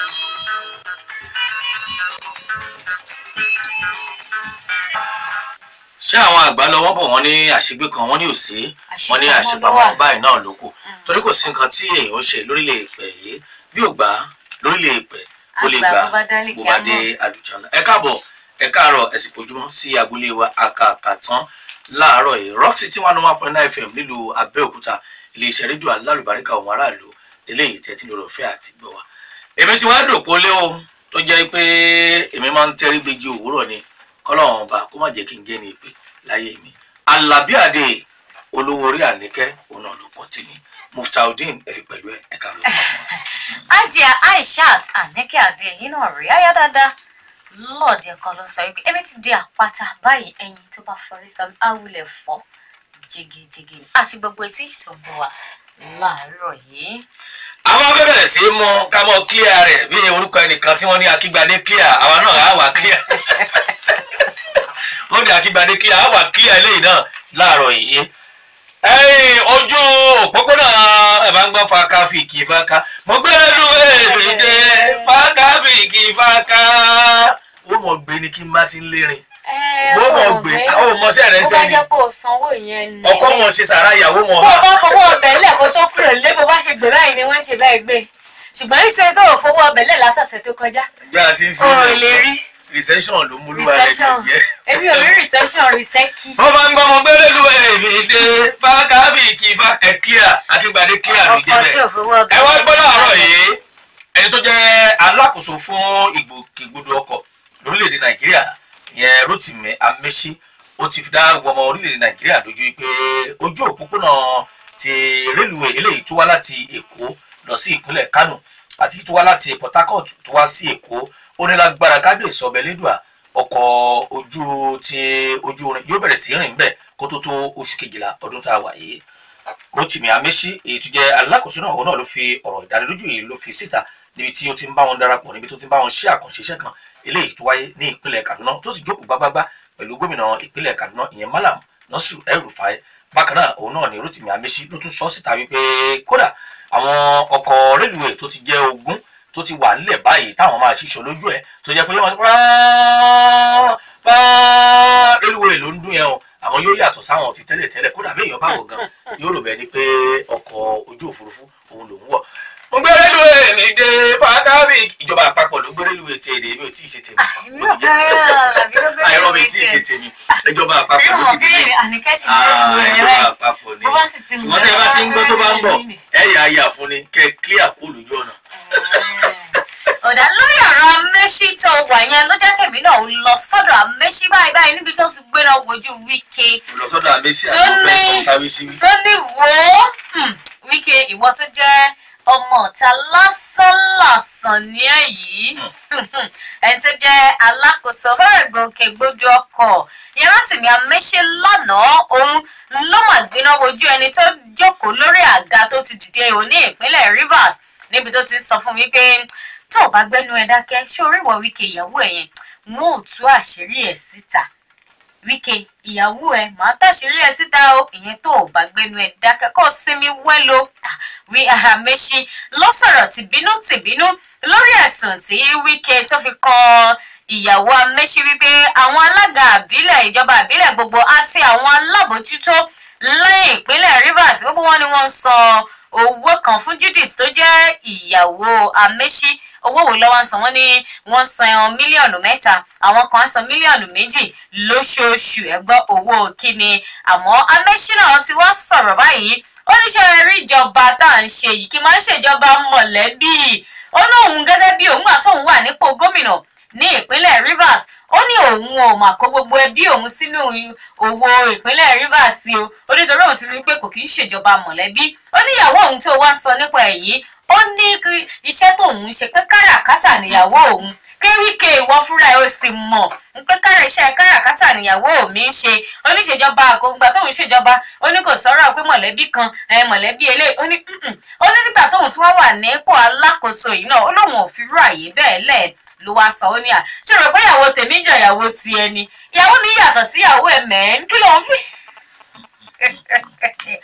ṣé àwọn àgbà lọ́wọ́ bọ̀ wọ́n ní àṣegbé kan wọ́n ní òsè wọ́n ní àṣepamọ́ báyìí náà ló kù torí kò sí nǹkan tí èèyàn ó ṣe lórílẹ̀ èpẹ̀ yìí bí ò gbà lórílẹ̀ èpẹ̀ ó lè gbà bó bá dé àlùjáná ẹ káàbọ̀ ẹ káàárọ̀ ẹ sì kojúmọ́ sí agboolé wa àkàkà tán láàárọ̀ yìí rock city one one point nine fm nílùú abẹ́òkúta iléeṣẹ́ rédíò alálùbáríkà ohun aráàlú eléyìí tẹ́tí lórí ọ̀fẹ́ àti gbọ́ wa. èmi ti wá dòpò lé o tó jẹ́ pé èmi máa ń tẹ́rí gbèjì òwúrọ̀ ni kọ́lọ́run ọba kó má jẹ́ kí n gé ní ìpè láyé mi. alábí àdè olówó orí àníkẹ́ òun náà ló pọ̀ tèmi muftaudeen ẹ̀fí pẹ̀lú ẹ̀ ẹ̀ka ló pọ̀. ajia aishat àníkẹ́ àdé yìí náà rí ayá dáadáa lọ́ọ̀dì ẹ̀kan ló sọ wípé èmi ti di àpáta báyìí ẹyin tó bá forí sọ awulẹ̀ fọ́ jégejége àti gbogbo etí tó ń bọ̀ wá láàárọ̀ yìí. àwọn afẹ́ bẹ̀rẹ̀ sí í mọ ká mọ clear rẹ̀ bí orúkọ ẹnìkan tí wọ́n ní akígbadé clear àwa náà á wà clear wọ́n ní akígbadé clear á wà clear eléyìí náà láàárọ̀ yìí. ẹ̀yìn ojú òpópónà ẹ̀ máa ń gbọ́ fakafiki faka mo gbé lu èmi dé fakafiki faka ó mọ̀ gbé ni kí n bá ti ń lérin bó mọ̀ gbé àwọn ọmọọṣẹ́ rẹ̀ bó bá sẹ́yìn jẹ́ kó o sanwó yẹn ni. ọkọ wọn ṣe sàrà ìyàwó wọn bó o bá fọwọ́ ọbẹ̀ lẹ̀ kó tó kúrò lé bó bá ṣe gbé báyìí ni wọ́n ń ṣe báyìí gbé ṣùgbọ́n ìṣe tó o fọwọ́ ọbẹ̀ lẹ̀ látọ̀sẹ̀ tó kọjá bí a ti ń fi o ò lè rí recession ló mú lúwa rẹ̀ recession jẹ́. èmi ò rí recession rìsẹ́kì. wọ́n bá ń gbọ́ ọmọ gbẹ́rẹ́ lu èmi dé fákábíìkì fa ẹ̀ clear akíngbadé clear ló jẹ́ ọkọ tí bẹ́ẹ̀. ò fọwọ́ ọbẹ̀ ẹ wá gbọ́ láàárọ̀ yìí ẹni tó jẹ́ alákòóso fún ìgbòkègbodò ọkọ̀ lórílẹ̀‐èdè nàìjíríà ìyẹn rotimi amechi ó ti fi dá gbogbo ọmọ orílẹ̀‐èdè nàìjíríà lójú pé ojú òpópónà ti rélùwé eléyìí tó wá láti èkó lọ sí ìpínlẹ̀ kánò àti tó wá láti port harcourt tó wá sí èkó ó ní lágbára kábíyèsí ọbẹ̀ lẹ́dùà ọkọ̀ ojú ti ojú orin yóò bẹ̀rẹ̀ sí rìn bẹ́ẹ̀ kó tó tó oṣù kejìlá ọdún tá a wà yìí rotimi amechi èyí tó jẹ́ alákòóso náà òun náà ló fi ọ̀rọ̀ ìdánilójú yìí ló fi síta níbi tí ó ti ń bá wọn darapọ̀ níbi tó ti ń bá wọn ṣe àkànṣe iṣẹ́ kan eléyìí tó wáyé ní ìpínlẹ̀ kaduna tó sì jókòó gbágbágbá pẹ̀lú gómìnà ìpínlẹ̀ kaduna ìyẹn malam nasiru el-rufai bákan náà òun náà ni rotimi amechi ló tún sọ síta wípé kódà àwọn ọkọ̀ rélùwé tó ti jẹ́ ogún tó ti wà nílẹ̀ báyìí táwọn máa ṣiṣọ́ lójú ẹ̀ tó jẹ́ pé yóò máa pààrọ̀ pààrọ̀ rélùwé ló ń dún yẹn o àwọn yóò yàtọ̀ sáwọn ti tẹ́lẹ̀ tẹ́lẹ̀ kódà bí èèyàn bá wọ̀ gan yóò rò bẹ́ẹ̀ ni pé ọkọ̀ ojú òfurufú òun lòún wọ̀ mo gbé rélùwé mi dé fàákàbí ìjọba àpapọ̀ ló gbé rélùwé ti èdè mi ò tí ì ṣe tèmi èmi ò bẹ́ẹ̀ àbí ló gbé àìrọ́ mi tí ì ṣe tèmi ìjọba àpapọ̀ bí ló wọn ti dé bí àníkẹ́sì Ah, ní ìjọba ẹ̀rẹ́ àpapọ̀ ni bó bá sì ti mú ṣùgbọ́n tẹ́ ẹ bá ti ń gbọ́ tó bá ń bọ̀ ẹ yà á yà fún ni kẹ́ ẹ clear kó lójú ọ̀nà. ọ̀dà lórí ọ̀rọ̀ amẹ́sí tó wà yẹn ló jẹ́ kèmí náà lọ sọ́dọ̀ amẹ́sí báyìí báyìí níbi tó ti gbéná wojú wíkẹ́ mo lọ sọ́dọ̀ àmẹ́sí Tó àti mo fẹ́ ní- sọ káwé sí mi. tó ní wò ó hmm, wíkẹ́ ìwọ tó jẹ́ ọmọ ọ̀tá lásánlàsàn ní èyí ẹni tó jẹ́ alákòóso fẹ́rẹ̀ gbòkègbodò ọkọ̀ yẹn láti mi amẹ́sẹ̀ lánàá òun ló mà gbéná wojú ẹni tó jókòó lórí àga tó ti dìde ò ní ìpínlẹ̀ Rivers níbi tó ti ń sọ fún mi pé tó o bá gbẹ́nu ẹ dákẹ́ ṣé orí ìwọ wíkẹ́ ìyàwó ẹ̀ yẹn wọn ò tú àṣírí ẹ̀ síta wíkẹ́ ìyàwó ẹ màá tàṣírí ẹ síta o ìyẹn tó o bá gbẹnu ẹ dákẹ́ kó o sinmi wẹ́lo wí àhàmẹ́sì ló sọ̀rọ̀ tìbínú tìbínú lórí ẹ̀sùn tí wíkẹ́ tó fi kan ìyàwó amẹ́sì wípé àwọn alága àbílẹ̀ ìjọba àbílẹ̀ gbogbo àti àwọn alábòójútó lẹ́yìn ìpínlẹ̀ Rivers gbogbo wọn ni wọ́n ń san owó kan fún Judith tó jẹ́ ìyàwó amẹ́sì owó wo lọ́wọ́ ń san wọ́n ní wọ́n san mílíọ̀nù mẹ́ta àwọn kan á san mílíọ̀nù méjì lóṣooṣù ẹ gbọ́ owó kíni àmọ́ amẹ́sínà ti wá sọ̀rọ̀ báyìí ó ní ṣe rí ìjọba tá à ń ṣe yìí kí n máa ń ṣèjọba mọ̀lẹ́bí ó lóun gẹ́gẹ́ bí òun àti òun wà nípò gómìnà ní ìpínlẹ̀ Rivers ó ní òun ò mà kó gbogbo ẹbí òun sínú owó ìpínlẹ̀ Rivers sí o ó ní torí òun ti rí pé kò kí ń ṣèjọba mọ̀lẹ́bí ó ní ìyàwó òun tó wá sọ nípa èyí ó ní kí iṣẹ́ tóun ń ṣe pé káràkátà níyàwó òun kéríkè ìwọ fúnra ẹ ó sì mọ̀ pé kára iṣẹ́ káràkátà níyàwó mi ń ṣe oníṣèjọba àkóńgbà tóun ṣèjọba ó ní kò sọ̀rọ̀ pé mọ̀lẹ́bí kan ẹ mọ̀lẹ́bí eléyìí ó ní "Mm-mm." ó ní nígbà tóun tí wọ́n wà nípò alákòóso yìí náà ó lóun ò fi rú àyè bẹ́ẹ̀ lẹ̀ ló wá sọ ó ní à ṣe rò pé ìyàwó tèmi jọ ìyàwó ti ẹni ìyàwó mi yàtọ̀ sí ìyàwó ẹ mẹ́ẹ́n kí ló ń fi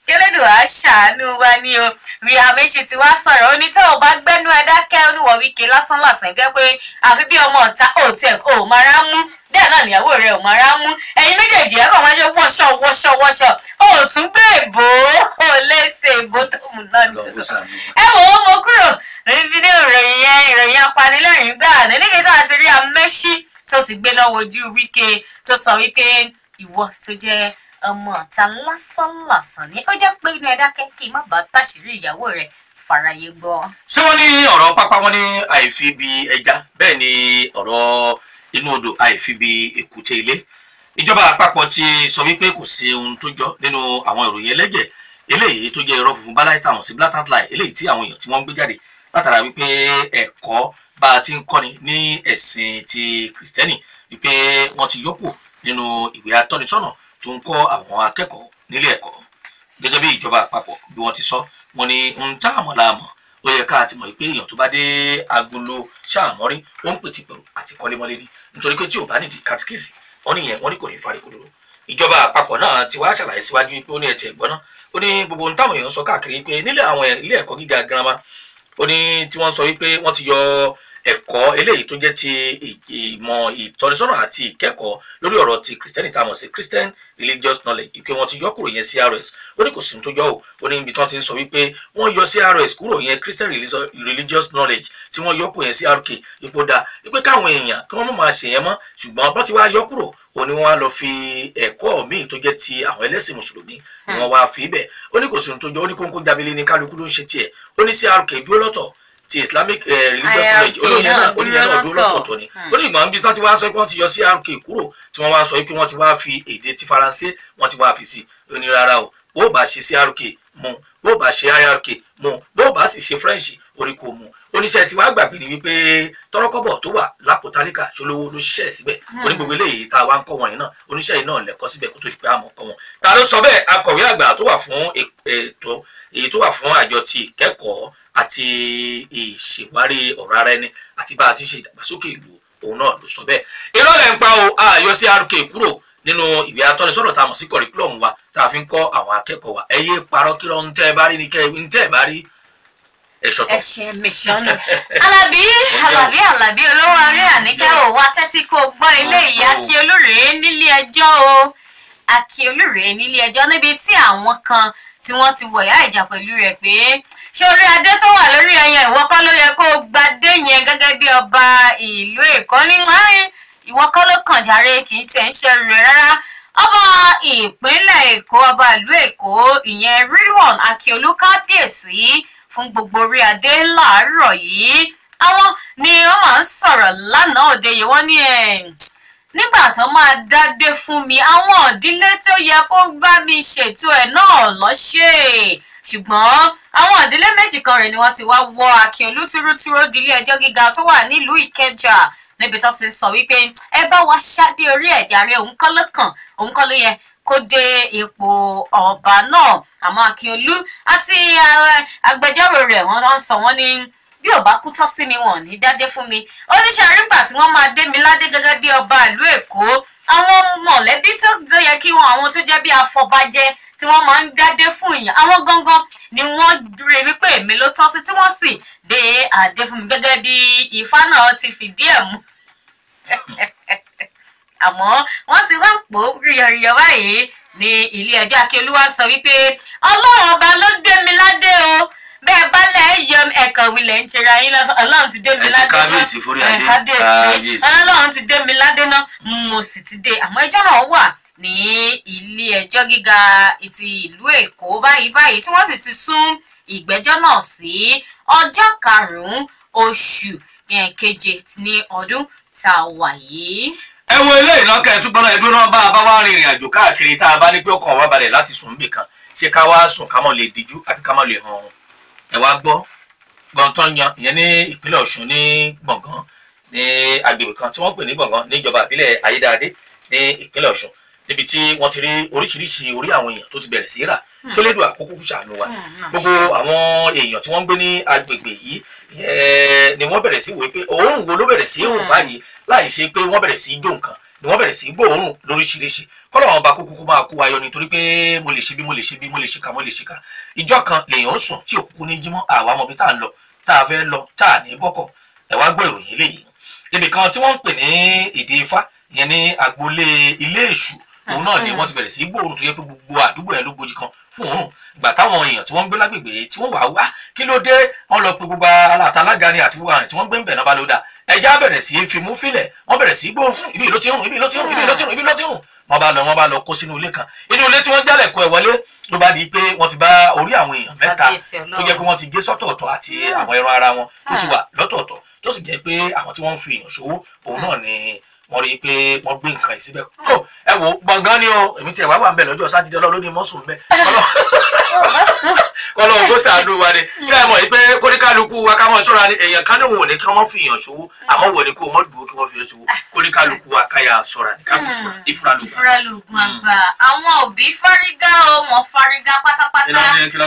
kélédò á ṣàánú wa ní o rí àméṣe tí wàá sọ̀rọ̀ ó ní tó o bá gbẹ́nu ẹ dákẹ́ oníwọ̀ wíkẹ́ lásán lásán jẹ́ pé àfi bí ọmọ ọ̀tá ò tiẹ̀ ò máa rá mú bẹ́ẹ̀ náà níyàwó rẹ̀ ò máa rá mú ẹ̀yin méjèèjì ẹ̀ kàn máa ṣe wọ́ṣọ̀ wọ́ṣọ̀ wọ́ṣọ̀ ò tún gbé èbó ò lè ṣe èbó tó mú náà ní Ọlọ́run kó ṣàánú. ẹ wò ó mo kúrò níbi ní ìròyìn yẹn ìròyìn apanilẹ́rìn gbà ní níbi tá a ti rí amẹ́ṣí tó ti gbé náà wojú wíkẹ́ tó sọ wípé ìwọ tó jẹ́ ọmọ ọ̀tá lásánlàsàn ni ó jẹ́ pé inú ẹ dákẹ́ kí n má bàa táṣìírí ìyàwó rẹ̀ fàráyé gbọ́. ṣé wọ́n ní ọ̀rọ̀ pápá wọn ní àìfi bí ẹja bẹ́ẹ̀ ni ọ̀rọ̀ inú odò àìfi bí èkúté ilé ìjọba àpapọ̀ ti sọ wípé kò sí ohun tó jọ nínú àwọn ìròyìn ẹlẹ́jẹ̀ eléyìí tó jẹ́ irọ́ funfun báláì táwọn sí blatant lie eléyìí tí àwọn èèyàn tí wọ́n ń gbé jáde látara wípé ẹ̀kọ́ bá a ti ń kọ́ni ní ẹ̀sìn ti kìrìsìtẹ́nì wípé wọ́n ti yọ́pò nínú ìwé atọ́nisọ́nà tó ń kọ́ àwọn akẹ́kọ̀ọ́ nílé ẹ̀kọ́ gẹ́gẹ́ bí ìjọba àpapọ̀ bí wọ́n ti sọ wọ́n ní ń tá àmọ́ la mọ̀ ó yẹ ká ti mọ̀ pé èèyàn tó bá dé agolo ṣáàmọ́rí ó ń pètè pẹ̀lú àti kọ́lémọ́lé ni nítorí pé tí ò bá nídìí katikíìsì wọ́n ní yẹn wọ́n ní kò ní fárí kodoro ìjọba àpapọ̀ náà ti wá ṣàlàyé síwájú pé ó ní ẹtì ẹ̀gbọ́n náà ó ní gbogbo ohun táwọn èèyàn sọ káàkiri pé nílẹ̀ àwọn ilé ẹ̀kọ́ gíga girama ó ní tí wọ́n sọ wípé wọ́n ti yọ ẹ̀kọ́ eléyìí tó jẹ́ ti ìmọ̀ ìtọ́nisọ́nà àti ìkẹ́kọ̀ọ́ lórí ọ̀rọ̀ ti Christianity tá a mọ̀ sí Christian religious knowledge ìpè wọn ti yọ kúrò yẹn CRS ó ní kò sí ohun tó yọ o ó ní ibi tí wọ́n ti ń sọ wípé wọ́n yọ CRS kúrò yẹn Christian religious- religious knowledge tí wọ́n yọ kúrò yẹn CRK ipò dáa wípé káwọn èèyàn kí wọ́n má máa ṣèyẹn mọ́ ṣùgbọ́n bọ́n ti wá yọ kúrò ó ní wọ́n á lọ fi ẹ̀kọ́ míì tó jẹ́ ti àwọn ẹlẹ́sìn mùsùlùmí ni wọ́n wá fi ibẹ̀ ó ní kò sí ohun tó jọ ó ní kóńkó jábílẹ̀ ní kálukú ló ń ṣe tiẹ̀ ó ní CRK dúró lọ́tọ̀ ti Islamic eh, religious IRK knowledge olóyìn náà náà olóyìn náà dúró dúró lọ́tọ̀. lọ́tọ̀ ni Hmm. ó ní ìgbà níbi tí wọ́n ti wá sọ pé wọ́n ti yọ CRK kúrò tí wọ́n wá sọ pé wọ́n ti wá fi èdè ti Faransé wọ́n ti wá fi sí ó ní rárá o bó bá ṣe CRK mu bó bá ṣe IRK mu bó bá sì ṣe French orí kò mu oníṣẹ́ tí wàá gbàgbé ni wípé tọrọkọ́bọ̀ tó wà lápò tálíkà ṣolówó ló ṣiṣẹ́ síbẹ̀ oní gbogbo eléyìí tá a wá ń kọ́ wọn yìí náà oníṣẹ́ yìí náà lẹ́kọ́ síbẹ̀ kó tó di pé a mọ̀ kọ́ wọn. ta ló sọ bẹ́ẹ̀ akọ̀wé àgbà tó wà fún e- ètò èyí tó wà fún àjọ ti ìkẹ́kọ̀ọ́ àti ìṣèwárí ọ̀rọ̀ ara ẹni àti bá a ti ṣe ìdàgbàsókè ìlú òun náà ló sọ bẹ́ẹ̀. irọ́ lẹ̀ ń pa o àyọ CRK kúrò nínú ìwé atọ́nisọ́nà tá a mọ̀ sí curriculum wa tá a fi ń kọ́ àwọn akẹ́kọ̀ọ́ wa ẹ yé parọ́ kí ló ń tẹ́ ẹ bá rí ni kẹ́ ń tẹ́ ẹ bá rí ẹ̀ṣọ́ ẹ tọ̀. ṣe mẹsànán alábí alábí alábí olówó orí àníkẹ́ ò wá tẹ́tí kó gbọ́ ilé ìyá kí olúrèé nílé ẹjọ́ o akí olúrèé nílé ẹjọ́ níbi tí àwọn kan tí wọ́n ti wọ̀yá ìjà pẹ̀lú rẹ̀ pé ṣé orí adé tó wà lórí ẹyẹ ìwọ kọ́ ló yẹ kó o gbadé yẹn gẹ́gẹ́ bí ọba ìlú èkó ní láàrin ìwọ kọ́ ló kàn jàre kì í tiẹ̀ ń ṣe rẹ̀ rárá ọba ìpínlẹ̀ èkó ọba ìlú èkó ìyẹn rilwan akiolu kábíyèsí fún gbogbo orí adé láàárọ̀ yìí àwọn ni wọ́n máa ń sọ̀rọ̀ lánàá òde yìí wọ́n ní ẹ̀ nígbà tó máa dádé fún mi àwọn ìdílé tó yẹ kó bá mi ṣètò ẹ̀ náà lọ́ṣẹ̀ ṣùgbọ́n àwọn ìdílé méjì kan rẹ̀ ni wọ́n ti wá wọ akíọlù túrútúrú dílé ẹjọ́ gíga tó wà nílùú ìkẹjà níbi tó ti sọ wípé ẹ bá wa ṣáde orí ẹ̀já rẹ òun kọ́ ló kàn òun kọ́ ló yẹ kó dé ipò ọba náà àmọ́ akíọlù àti eh, agbẹjọ́rò rẹ̀ wọ́n lọ sọ wọ́n ní bí ò bá kú tọ́ sí mi wọ́n ní dádé fún mi oníṣẹ́ àrígbà tí wọ́n máa dé mi ládé gẹ́gẹ́ bí ọba ìlú èkó àwọn mọ̀lẹ́bí tó ló yẹ kí wọn àwọn tó jẹ́ bí afọbajẹ tí wọ́n máa ń dádé fún èèyàn àwọn gangan ni wọ́n rí wípé èmi ló tọ́ sí tí wọ́n sì dé adé fún mi gẹ́gẹ́ bí ifá náà ti fìdí ẹ̀ mú àmọ́ wọ́n ti wá ń pò ó ríyọríyọ báyìí ní ilé ẹjọ́ akíolúwa sọ wípé ọlọ́run ọba ló dé mi ládé o bẹ́ẹ̀ bá lẹ̀ ẹ́ yọ ẹ̀kọ́ wílẹ̀ ń ṣera yín lọ́sọ̀ ọlọ́run ti dé mi ẹ ṣe ládé náà kábíyèsí forí ẹ̀ adé kábíyèsí kábíyèsí. ọlọ́run ti dé mi ládé náà mo sì ti dé àmọ́ ẹjọ́ náà wà ní ilé ẹjọ́ gíga ti ìlú èkó báyìí báyìí tí wọ́n sì ti sún ìgbẹ́jọ́ náà sí ọjọ́ karùn-ún oṣù eh, keje ní ọdún tá a wà yìí. ẹ wo ilé ìnáka ẹ túbọ̀ náà ẹdún náà bá a bá wá rìnrìn àjò káàkiri tá a bá ní pé ọkàn wa balẹ̀ láti sùn níbì kan ṣé ká wá sùn ká mọ̀ lè díjú àbí ká mọ̀ lè hàn ọ̀hún ẹ wá gbọ́ gbọ̀ntàn yan ìyẹn ní ìpínlẹ̀ ọ̀ṣun ní gbọ̀ngàn ní agbègbè kan tí wọ́n pè ní gbọ̀ngàn níjọba ìbílẹ̀ ayédáadé ní ìpínlẹ̀ ọ̀ṣun níbi tí wọ́n ti rí oríṣiríṣi orí àwọn èèyàn tó ti bẹ̀rẹ̀ sí í rà tó lédò àkókò ṣàánú wa gbogbo àwọn èèyàn tí wọ́n ń gbé ní agbègbè yìí eh, ni wọ́n bẹ̀rẹ̀ sí wòye pé òórùn wo ló bẹ̀rẹ̀ sí í rùn Mm. báyìí láì ṣe pé wọ́n bẹ̀rẹ̀ sí í jó nǹkan ni wọ́n bẹ̀rẹ̀ sí í gbóòórùn lóríṣiríṣi kọ́lọ̀ ọba kúkú kó máa kó wa yọ nítorí pé mo lè ṣe bí mo lè ṣe bí mo lè ṣìkà mo lè ṣìkà ìjọ kan lèèyàn ó sùn tí òkúkú ní jímọ́ àwa mọ̀ bí tá à ń lọ tá a fẹ́ lọ tá a ní bọ́kọ̀ ẹ wá gbọ́ ìròyìn eléyìí ibì kan tí wọ́n ń pè ní ìdí ifá ìyẹn ní agboolé ilé èṣù òun náà ni wọ́n ti bẹ̀rẹ̀ sí í gbóòórùn tó yẹ pé gbogbo àdúgbò yẹn ló gbòjì kan fún òórùn ìgbà táwọn èèyàn tí wọ́n ń gbé lágbègbè tí wọ́n wà wá kí ló dé wọ́n lọ pe gbogbo alátalága ni àti gbogbo àwọn tí wọ́n gbé ń bẹ̀ náà bá ló dà ẹja bẹ̀rẹ̀ sí í fimú fílẹ̀ wọ́n bẹ̀rẹ̀ sí í gbóòórùn ibi ló ti rùn ibi ló ti rùn ibi ló ti rùn ibi ló ti rùn wọ́n bá lọ wọ́n bá lọ kó sínú ilé kan inú ilé tí wọ́n jálẹ̀ kó ẹ̀ wọlé ló bá di pé wọ́n ti bá orí àwọn èèyàn mẹ́ta Kábíyèsí tó jẹ́ pé wọ́n ti gé sọ́tọ̀ọ̀tọ̀ àti àwọn ẹran ara wọn tó ti wà lọ́tọ̀ọ̀tọ̀ tó sì jẹ́ pé àwọn tí wọ́n ń fi èèyàn ṣòwò òun náà ni wọ́n rí i pé wọ́n gbé nǹkan yìí síbẹ̀ tó ẹ wò gbọ̀ngàn ni o èmi tiẹ̀ wá wà ń bẹ̀ lọ́jọ́ sátidé ọlọ́run ní mọ́sùn bẹ́ẹ̀ kọ́lọ́ ògbó sàánú wa ni tí ẹ mọ̀ yìí pé kóníkálukú wa ká mọ̀ ṣọ́ra ni èèyàn kan ní òun ò ní kí wọ́n fi èèyàn ṣòwò àmọ́ wò ní kó o mọ̀ dùn kí wọ́n fi èèyàn ṣòwò kóníkálukú wa káyà ṣọ́ra ni ká sì fura ìfura ló gbà. ìfúralùgùn àgbà àwọn òbí fárígá o wọn fárígá pátápátá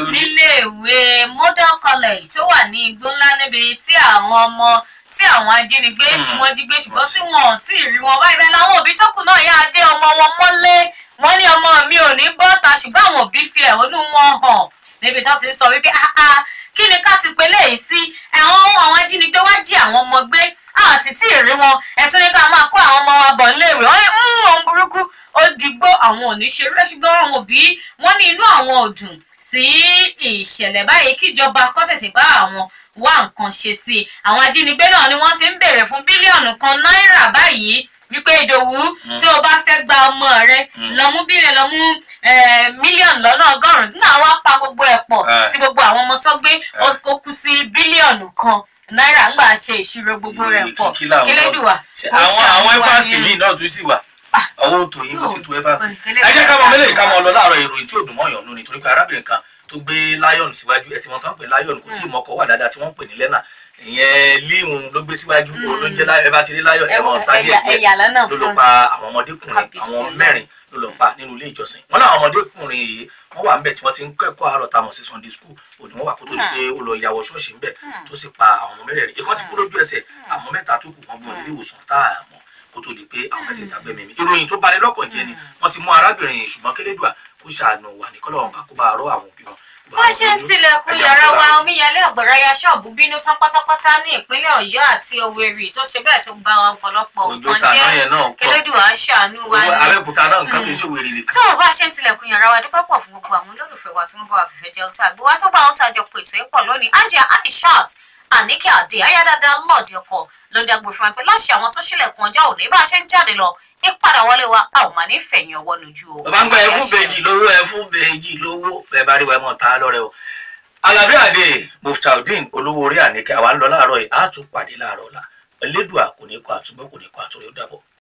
níléèwé model college tó wà ní igbó ńlá níbi tí àwọn ọmọ tí àwọn ajínigbé tí wọ́n jí gbé ṣùgbọ́n tí wọn ò tí ì rí wọn báyìí bẹ́ẹ̀ làwọn òbí tó kù náà yá adé ọmọ wọn mọ́lé wọ́n ní ọmọ mi ò ní bọ́ta ṣùgbọ́n àwọn òbí fi ẹ̀hónú wọn hàn níbi tó ti ń sọ wípé áá kí ni ká ti pe léyìí sí àwọn àwọn ajínigbé wá jí àwọn ọmọ gbé a sì tí ì rí wọn ẹ̀sùn ní ká máa kó àwọn ọmọ wa bọ̀ níléèwé wọ́n ní ń ohun burúkú ó digbó àwọn ò ní ṣe rẹ́ ṣùgbọ́n àwọn òbí wọ́n ní inú àwọn ò dùn sí ìṣẹ̀lẹ̀ báyìí kíjọba kó tètè bá àwọn wá nǹkan ṣe sí i àwọn ajínigbé náà ni wọ́n ti ń béèrè fún bílíọ̀nù kan náírà báyìí wípé ìdòwú tí o bá fẹ́ gba ọmọ rẹ lọ mú bílíọ̀nù lọ mú mílíọ̀nù lọ́nà ọgọ́rùn-ún nígbà wọ́n pa gbogbo ẹ̀ pọ̀ sí gbogbo àwọn ọmọ tó gbé ó kú sí bílíọ̀nù kan náírà ńgbà ṣe ìṣirò gbogbo rẹ̀ pọ̀ kílédùwà. àwọn àwọn ẹfàsì míì náà tún sì wà owó tó yín kò ti tu ẹfàsì. ẹ jẹ́ ká mọ mélòó ká mọ lọ láàárọ̀ ìròyìn tí ò dùn mọ́yàn lónìí torí pé arábìnrin kan tó gbé lion síwájú ẹ tí wọ́n tán pè lion kò tí ì mọ́kọ̀ wà dáadáa tí wọ́n pè ní lẹ́nà ìyẹn líhun ló gbé síwájú ló ń jẹ́ ẹ bá ti rí lion ẹ mọ̀ sáyé díẹ̀ ló ló pa àwọn ọmọdékùnrin àwọn mẹ́rin ló lọ pa nínú ilé ìjọsìn wọn làwọn ọmọdékùnrin yìí wọn wà ńbẹ̀ tí wọ́n ti ń kẹ́kọ̀ọ́ àárọ̀ tá a mọ̀ sí sunday school òní wọn wà kó tó di pé ó lọ yàwó ṣọ́ọ̀ṣì ńbẹ̀ tó sì pa àwọn ọmọ mẹ́rẹ̀ẹ̀rin ikọ́ ti kú lójú ẹsẹ̀ àwọn mẹ́ta tó kù wọ́n gbé wọn nílé ìwòsàn tá a mọ̀ kó tó di pé àwọn mẹ́tẹ̀ẹ̀ta gbẹ̀mí mi ìròyìn tó bani lọ́kàn jẹ́ ni wọ́n ti mú arábìnrin yìí ṣùgbọ́n kélédùà kó ṣàánú wà ní kọ́lọ́run bá kó bá rọ́ àwọn òbí wọn wọ́n ṣe ń tilẹ̀kùn yàrá wa omíyalé ọ̀gbọ̀nrá ya ṣọ́ọ̀bù bínú tán pátápátá ní ìpínlẹ̀ ọ̀yọ́ àti òwèrì tó ṣe bẹ́ẹ̀ tó gba ọ̀pọ̀lọpọ̀ nǹkan jẹ́ kẹlẹ́dùn àṣàánú wa ni. abẹ́òkúta náà nǹkan kì í ṣe òwèrè nìkan. tó o bá ṣe ń tilẹ̀kùn yàrá wa dúpẹ́ pọ̀ fún gbogbo àwọn olólùfẹ́ wa tí wọ́n bá wa fìfẹ́ jẹun tá àgbẹ̀ wá tó bá wọn tàjọ pé ètò ìpọ̀ lónìí ajá aishat àníkẹ́ àdé ayádáadáa lọ́ọ̀dì ọkọ̀ ló dàgbò fún wa pé láṣẹ àwọn tó ṣílẹ̀kùn ọjọ́ òní bá a ṣe ń jáde lọ ìpadà wọlé wa a ò máa ní fẹ̀yìn ọwọ́ lójú o. bàbá ń gba ẹ fún bèjì lówó ẹ fún bèjì lówó bẹ́ẹ̀ bá rí wa ẹ mọ̀ tá a lọ́rẹ́ o. alábí àdé muftaudeen olówó orí àníkẹ́ àwa ń lọ láàárọ̀ yìí á tún pàdé láàárọ̀ ọ̀la elédùà kò ní kọ àtúbọ̀ kò ní kọ àtúrẹ́ ó dàbọ̀.